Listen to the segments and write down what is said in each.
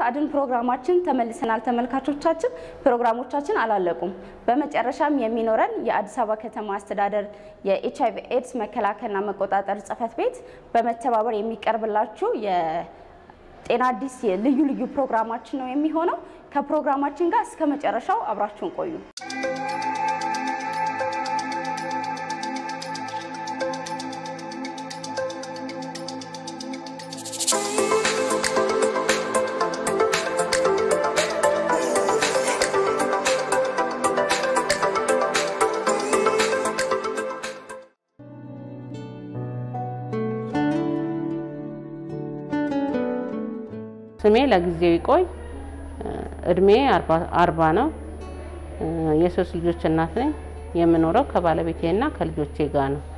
አድን ፕሮግራማችን ተመልሰናል። ተመልካቾቻችን ፕሮግራሞቻችን አላለቁም። በመጨረሻም የሚኖረን የአዲስ አበባ ከተማ አስተዳደር የኤች አይቪ ኤድስ መከላከልና መቆጣጠር ጽሕፈት ቤት በመተባበር የሚቀርብላችሁ የጤና አዲስ ልዩ ልዩ ፕሮግራማችን ነው የሚሆነው። ከፕሮግራማችን ጋር እስከ መጨረሻው አብራችሁን ቆዩ። ስሜ ለጊዜው ይቆይ። እድሜ አርባ ነው። የሶስት ልጆች እናት ነኝ። የምኖረው ከባለቤቴና ከልጆቼ ጋር ነው።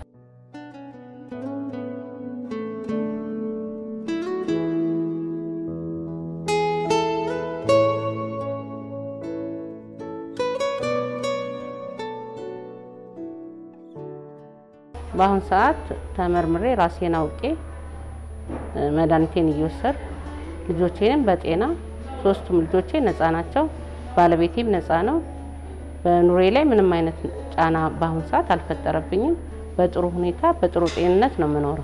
በአሁን ሰዓት ተመርምሬ ራሴን አውቄ መድኃኒቴን እየወሰድኩ ልጆቼንም በጤና ሶስቱም ልጆቼ ነፃ ናቸው። ባለቤቴም ነፃ ነው። በኑሬ ላይ ምንም አይነት ጫና በአሁኑ ሰዓት አልፈጠረብኝም። በጥሩ ሁኔታ በጥሩ ጤንነት ነው የምኖረው።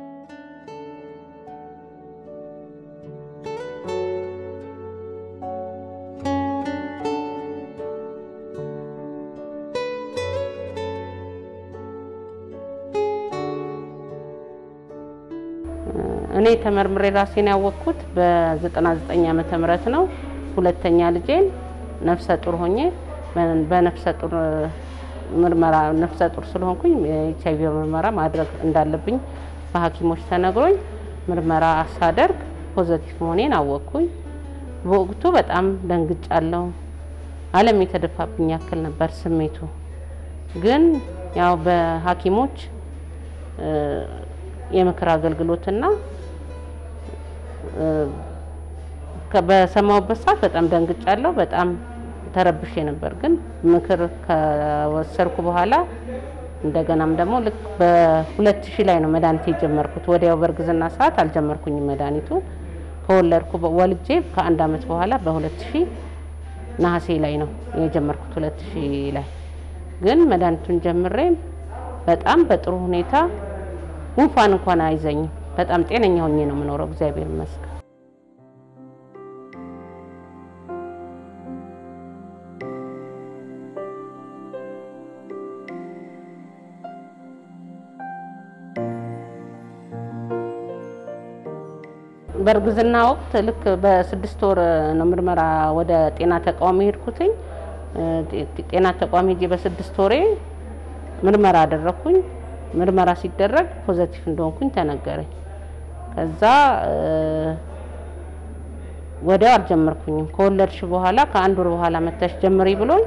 እኔ ተመርምሬ ራሴን ያወቅኩት በ99 ዓመተ ምህረት ነው። ሁለተኛ ልጄን ነፍሰ ጡር ሆኜ በነፍሰ ጡር ምርመራ ነፍሰ ጡር ስለሆንኩኝ የኤች አይቪ ምርመራ ማድረግ እንዳለብኝ በሐኪሞች ተነግሮኝ ምርመራ ሳደርግ ፖዘቲቭ መሆኔን አወቅኩኝ። በወቅቱ በጣም ደንግጫለሁ። ዓለም የተደፋብኝ ያክል ነበር ስሜቱ። ግን ያው በሐኪሞች የምክር አገልግሎትና በሰማሁበት ሰዓት በጣም ደንግጫለሁ። በጣም ተረብሼ ነበር። ግን ምክር ከወሰድኩ በኋላ እንደገናም ደግሞ ልክ በሁለት ሺህ ላይ ነው መድኃኒት የጀመርኩት። ወዲያው በእርግዝና ሰዓት አልጀመርኩኝም መድኃኒቱ ከወለድኩ ወልጄ ከአንድ አመት በኋላ በሁለት ሺህ ነሐሴ ላይ ነው የጀመርኩት። ሁለት ሺህ ላይ ግን መድኃኒቱን ጀምሬ በጣም በጥሩ ሁኔታ ጉንፋን እንኳን አይዘኝም። በጣም ጤነኛ ሆኜ ነው የምኖረው፣ እግዚአብሔር ይመስገን። በእርግዝና ወቅት ልክ በስድስት ወር ነው ምርመራ ወደ ጤና ተቋም የሄድኩትኝ። ጤና ተቋም ሄጄ በስድስት ወሬ ምርመራ አደረግኩኝ። ምርመራ ሲደረግ ፖዘቲቭ እንደሆንኩኝ ተነገረኝ። ከዛ ወዲያው አልጀመርኩኝም። ከወለድሽ በኋላ ከአንድ ወር በኋላ መተሽ ጀምሪ ብሎኝ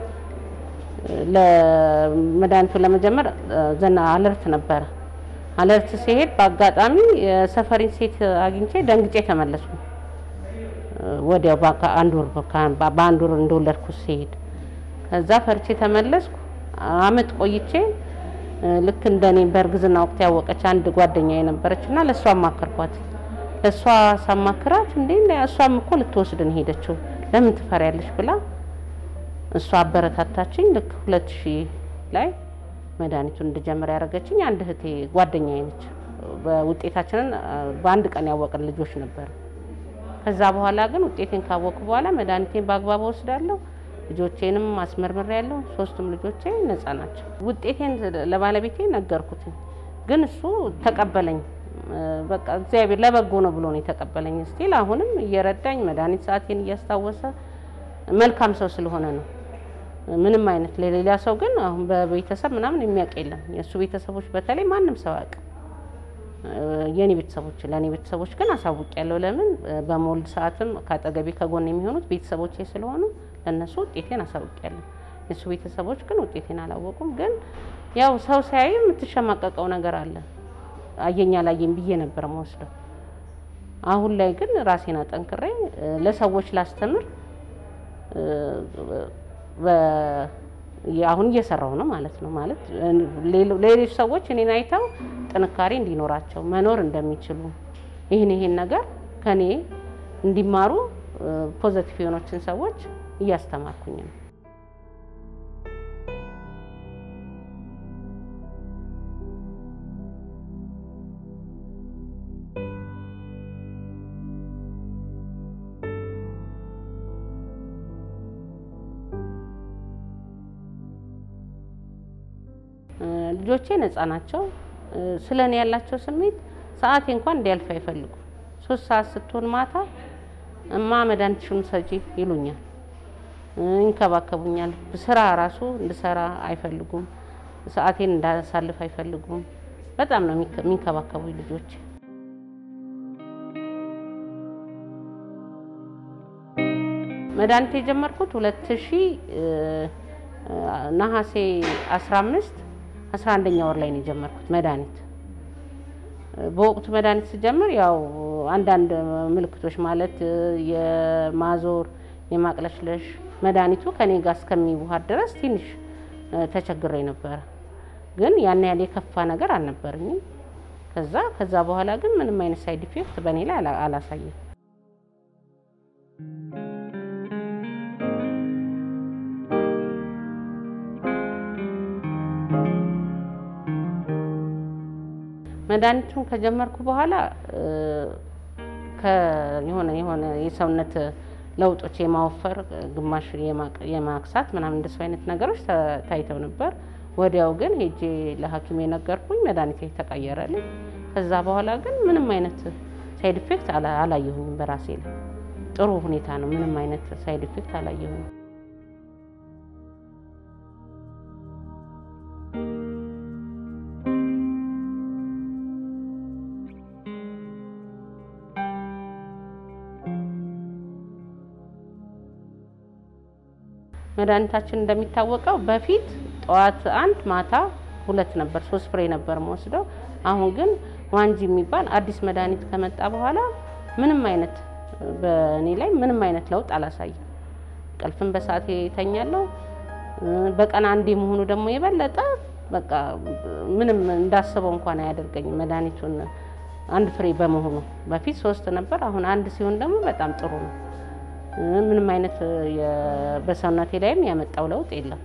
ለመድኃኒቱን ለመጀመር ዘና አለርት ነበረ። አለርት ሲሄድ በአጋጣሚ የሰፈሪን ሴት አግኝቼ ደንግጬ ተመለስኩ። ወዲያው በአንድ ወር በአንድ ወር እንደወለድኩ ሲሄድ ከዛ ፈርቼ ተመለስኩ። አመት ቆይቼ ልክ እንደኔ በእርግዝና ወቅት ያወቀች አንድ ጓደኛ የነበረች እና ለእሷ አማከርኳት። ለእሷ ሳማክራት እንዴ እሷም እኮ ልትወስድን ሄደችው ለምን ትፈሪያለሽ ብላ እሷ አበረታታችኝ። ልክ ሁለት ሺህ ላይ መድኃኒቱን እንድጀምር ያደረገችኝ አንድ እህቴ ጓደኛዬ ነች። በውጤታችንን በአንድ ቀን ያወቅን ልጆች ነበር። ከዛ በኋላ ግን ውጤቴን ካወቅኩ በኋላ መድኃኒቴን በአግባቡ ወስዳለሁ። ልጆቼንም አስመርምሬ ያለሁ ሶስቱም ልጆቼ ነፃ ናቸው። ውጤቴን ለባለቤቴ ነገርኩትኝ፣ ግን እሱ ተቀበለኝ። በቃ እግዚአብሔር ለበጎ ነው ብሎ ነው የተቀበለኝ። ስቲል አሁንም እየረዳኝ መድኃኒት ሰዓቴን እያስታወሰ መልካም ሰው ስለሆነ ነው። ምንም አይነት ለሌላ ሰው ግን አሁን በቤተሰብ ምናምን የሚያውቅ የለም። የእሱ ቤተሰቦች በተለይ ማንም ሰው አያውቅ። የኔ ቤተሰቦች ለእኔ ቤተሰቦች ግን አሳውቅ ያለው ለምን በመወልድ ሰዓትም ከአጠገቤ ከጎን የሚሆኑት ቤተሰቦቼ ስለሆኑ ለእነሱ ውጤቴን አሳውቅ ያለሁ። የእሱ ቤተሰቦች ግን ውጤቴን አላወቁም። ግን ያው ሰው ሲያይ የምትሸማቀቀው ነገር አለ። አየኛ ላየኝ ብዬ ነበር መወስደው። አሁን ላይ ግን ራሴን አጠንክሬ ለሰዎች ላስተምር አሁን እየሰራው ነው ማለት ነው። ማለት ሌሎች ሰዎች እኔን አይተው ጥንካሬ እንዲኖራቸው መኖር እንደሚችሉ ይህን ይሄን ነገር ከኔ እንዲማሩ ፖዘቲቭ የሆኖችን ሰዎች እያስተማርኩኝ ነው። ልጆቼ ነፃ ናቸው። ስለ እኔ ያላቸው ስሜት ሰዓቴ እንኳን እንዲያልፍ አይፈልጉም። ሶስት ሰዓት ስትሆን ማታ እማ መድኃኒትሽን ሰጪ ይሉኛል፣ ይንከባከቡኛል። ስራ ራሱ እንድሰራ አይፈልጉም። ሰዓቴን እንዳሳልፍ አይፈልጉም። በጣም ነው የሚንከባከቡኝ ልጆቼ። መድኃኒት የጀመርኩት ሁለት ሺህ ነሐሴ 15 አስራ አንደኛ ወር ላይ ነው የጀመርኩት መድኃኒት። በወቅቱ መድኃኒት ስጀምር ያው አንዳንድ ምልክቶች ማለት የማዞር የማቅለሽለሽ መድኃኒቱ ከኔ ጋር እስከሚዋሃድ ድረስ ትንሽ ተቸግሬ ነበረ። ግን ያን ያህል የከፋ ነገር አልነበረኝም። ከዛ ከዛ በኋላ ግን ምንም አይነት ሳይድ ኢፌክት በእኔ ላይ አላሳየም። መድኃኒቱን ከጀመርኩ በኋላ የሆነ የሆነ የሰውነት ለውጦች የማወፈር ግማሽ የማክሳት ምናምን እንደሱ አይነት ነገሮች ታይተው ነበር። ወዲያው ግን ሄጄ ለሐኪም የነገርኩኝ መድኃኒት ተቀየረልኝ። ከዛ በኋላ ግን ምንም አይነት ሳይድ ኢፌክት አላየሁኝም በራሴ ላይ ጥሩ ሁኔታ ነው። ምንም አይነት ሳይድ ኢፌክት አላየሁኝም። መድኃኒታችን እንደሚታወቀው በፊት ጠዋት አንድ ማታ ሁለት ነበር፣ ሶስት ፍሬ ነበር መወስደው። አሁን ግን ዋንጂ የሚባል አዲስ መድኃኒት ከመጣ በኋላ ምንም አይነት በእኔ ላይ ምንም አይነት ለውጥ አላሳይም። ቀልፍን በሰዓቴ እተኛለሁ። በቀን አንዴ መሆኑ ደግሞ የበለጠ በቃ ምንም እንዳስበው እንኳን አያደርገኝም። መድኃኒቱን አንድ ፍሬ በመሆኑ በፊት ሶስት ነበር፣ አሁን አንድ ሲሆን ደግሞ በጣም ጥሩ ነው። ምንም አይነት በሰውነቴ ላይም ያመጣው ለውጥ የለም።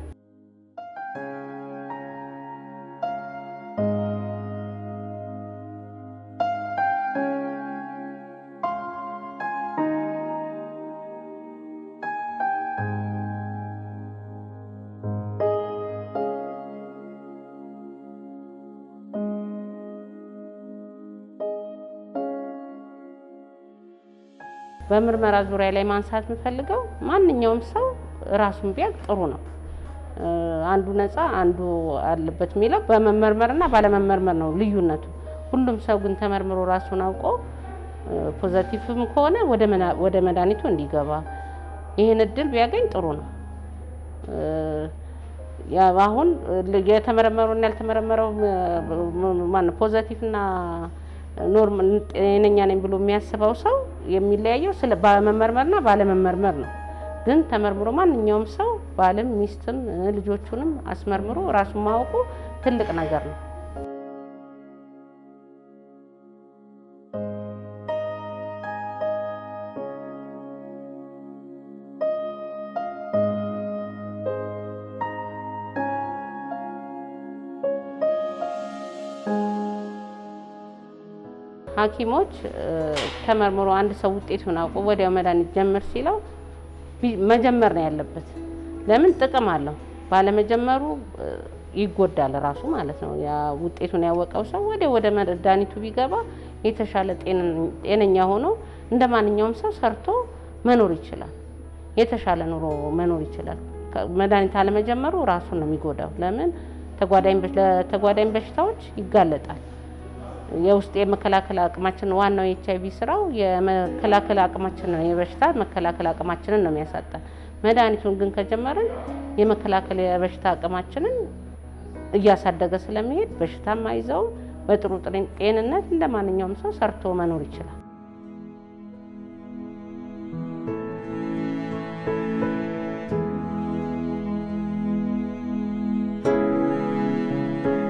በምርመራ ዙሪያ ላይ ማንሳት የምፈልገው ማንኛውም ሰው ራሱን ቢያውቅ ጥሩ ነው። አንዱ ነፃ አንዱ አለበት የሚለው በመመርመርና ባለመመርመር ነው ልዩነቱ። ሁሉም ሰው ግን ተመርምሮ ራሱን አውቆ ፖዘቲቭም ከሆነ ወደ መድኃኒቱ እንዲገባ ይህን እድል ቢያገኝ ጥሩ ነው። አሁን የተመረመረውና ያልተመረመረው ማነው ፖዘቲቭና ኖርም ጤነኛ ነኝ ብሎ የሚያስበው ሰው የሚለያየው ስለ ባለመመርመርና ባለመመርመር ነው። ግን ተመርምሮ ማንኛውም ሰው ባልም ሚስትም ልጆቹንም አስመርምሮ ራሱን ማወቁ ትልቅ ነገር ነው። ሐኪሞች ተመርምሮ አንድ ሰው ውጤቱን አውቆ ወዲያው መድኃኒት ጀምር ሲለው መጀመር ነው ያለበት። ለምን ጥቅም አለው። ባለመጀመሩ ይጎዳል ራሱ ማለት ነው። ያ ውጤቱን ያወቀው ሰው ወዲያው ወደ መድኃኒቱ ቢገባ የተሻለ ጤነኛ ሆኖ እንደ ማንኛውም ሰው ሰርቶ መኖር ይችላል። የተሻለ ኑሮ መኖር ይችላል። መድኃኒት አለመጀመሩ ራሱን ነው የሚጎዳው። ለምን ለተጓዳኝ በሽታዎች ይጋለጣል። የውስጥ የመከላከል አቅማችን ዋናው የኤች አይቪ ስራው የመከላከል አቅማችን ነው፣ የበሽታ መከላከል አቅማችንን ነው የሚያሳጣን። መድኃኒቱን ግን ከጀመርን የመከላከል የበሽታ አቅማችንን እያሳደገ ስለሚሄድ በሽታም አይዘውም። በጥሩ ጤንነት እንደ ማንኛውም ሰው ሰርቶ መኖር ይችላል።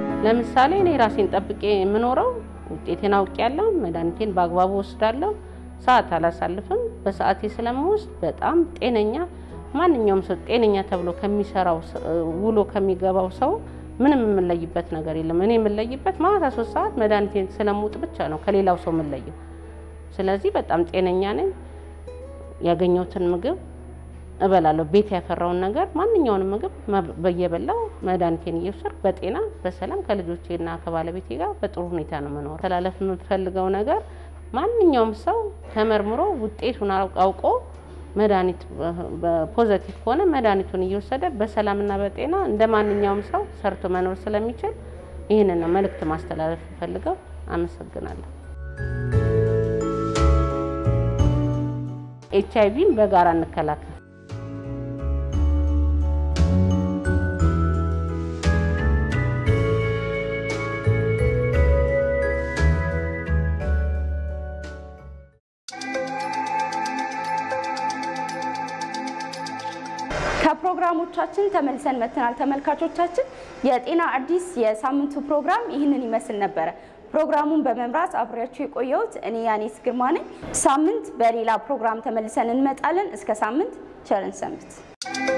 ለምሳሌ እኔ ራሴን ጠብቄ የምኖረው ውጤቴን አውቄያለሁ። መድኃኒቴን በአግባቡ ወስዳለሁ። ሰዓት አላሳልፍም። በሰዓቴ ስለምወስድ በጣም ጤነኛ ማንኛውም ሰው ጤነኛ ተብሎ ከሚሰራው ውሎ ከሚገባው ሰው ምንም የምንለይበት ነገር የለም። እኔ የምንለይበት ማታ ሶስት ሰዓት መድኃኒቴን ስለምውጥ ብቻ ነው ከሌላው ሰው የምንለየው። ስለዚህ በጣም ጤነኛ ነኝ። ያገኘሁትን ምግብ እበላለሁ። ቤት ያፈራውን ነገር ማንኛውንም ምግብ በየበላው መድኃኒቴን እየወሰድኩ በጤና በሰላም ከልጆቼና ከባለቤቴ ጋር በጥሩ ሁኔታ ነው መኖር። ተላለፍ የምፈልገው ነገር ማንኛውም ሰው ተመርምሮ ውጤቱን አውቆ መድኃኒት ፖዘቲቭ ከሆነ መድኃኒቱን እየወሰደ በሰላምና በጤና እንደ ማንኛውም ሰው ሰርቶ መኖር ስለሚችል ይህንን ነው መልእክት ማስተላለፍ የምፈልገው። አመሰግናለሁ። ኤች አይቪን በጋራ እንከላከል። ከፕሮግራሞቻችን ተመልሰን መጥተናል። ተመልካቾቻችን የጤና አዲስ የሳምንቱ ፕሮግራም ይህንን ይመስል ነበረ። ፕሮግራሙን በመምራት አብሬያችሁ የቆየሁት እኔ ያኔት ግርማ ነኝ። ሳምንት በሌላ ፕሮግራም ተመልሰን እንመጣለን። እስከ ሳምንት ቸርን ሰንብት።